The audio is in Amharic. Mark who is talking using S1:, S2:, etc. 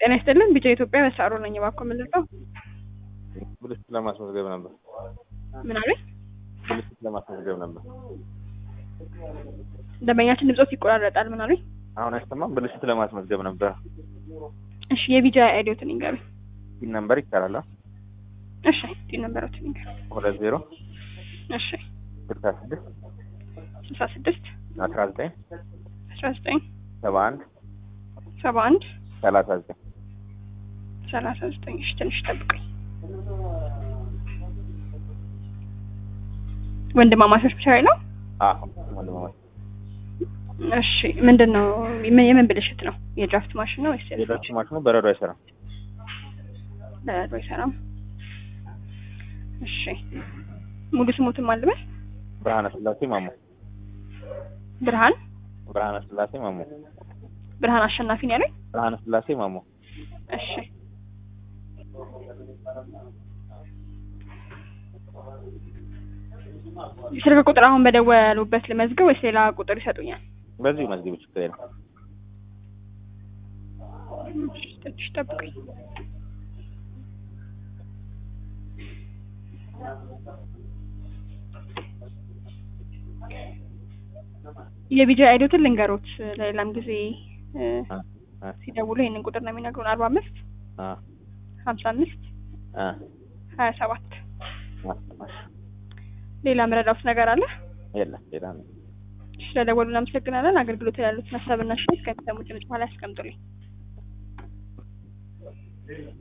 S1: ጤና ይስጥልን ቢጫ ኢትዮጵያ በሳሮ ነኝ። እባክዎ ምን ልርዳው?
S2: ብልሽት ለማስመዝገብ ነበር።
S1: ምን አሉኝ?
S2: ብልሽት ለማስመዝገብ ነበር።
S1: ደንበኛችን ድምጾት ይቆራረጣል። ምን አሉኝ?
S2: አሁን አይሰማም። ብልሽት ለማስመዝገብ ነበር።
S1: እሺ የቢጃ አይዲዮትን ይንገሩኝ።
S2: ፒን ነምበር ይቻላል?
S1: እሺ ቲ ነበሮትን ይንገሩኝ።
S2: ሁለት ዜሮ
S1: እሺ
S2: ስልሳ ስድስት
S1: ስልሳ ስድስት
S2: አስራ ዘጠኝ
S1: አስራ ዘጠኝ
S2: ሰባ አንድ
S1: ሰባ አንድ
S2: ሰላሳ ዘጠኝ
S1: ሰላሳ ዘጠኝ እሺ ትንሽ ጠብቀኝ። ወንድማማቾች ብቻ ነው?
S2: አዎ ወንድማማች
S1: እሺ ምንድን ነው ምን- የምን ብልሽት ነው? የድራፍት ማሽን ነው ወይስ
S2: የድራፍት ማሽኑ በረዶ አይሰራም።
S1: በረዶ አይሰራም? እሺ ሙሉ ስሙትን ማን ልበል?
S2: ብርሃነ ስላሴ ማሞ
S1: ብርሃን
S2: ብርሃነ ስላሴ ማሞ
S1: ብርሃን አሸናፊ ነው ያለኝ?
S2: ብርሃነ ስላሴ ማሞ
S1: እሺ ስልክ ቁጥር አሁን በደወሉበት ልመዝገብ ወይስ ሌላ ቁጥር ይሰጡኛል?
S2: በዚሁ መዝግብ ችግር የለም።
S1: እሺ፣ ትንሽ ጠብቀኝ። የቢጃ አይዲዮትን ልንገሮት ለሌላም ጊዜ እ፣
S2: አ አ
S1: ሲደውሉ ይህንን ቁጥር ነው የሚነግሩን አርባ አምስት
S2: አ
S1: ሀምሳ አምስት
S2: አ
S1: ሀያ ሰባት
S2: አ
S1: ሌላ ምረዳውት ነገር አለ?
S2: የለም ሌላ ነው።
S1: ስለደወሉ እናመሰግናለን። አገልግሎት ያሉት ሀሳብና ሽ ከሚሰሙ ድምጽ በኋላ ያስቀምጡልኝ።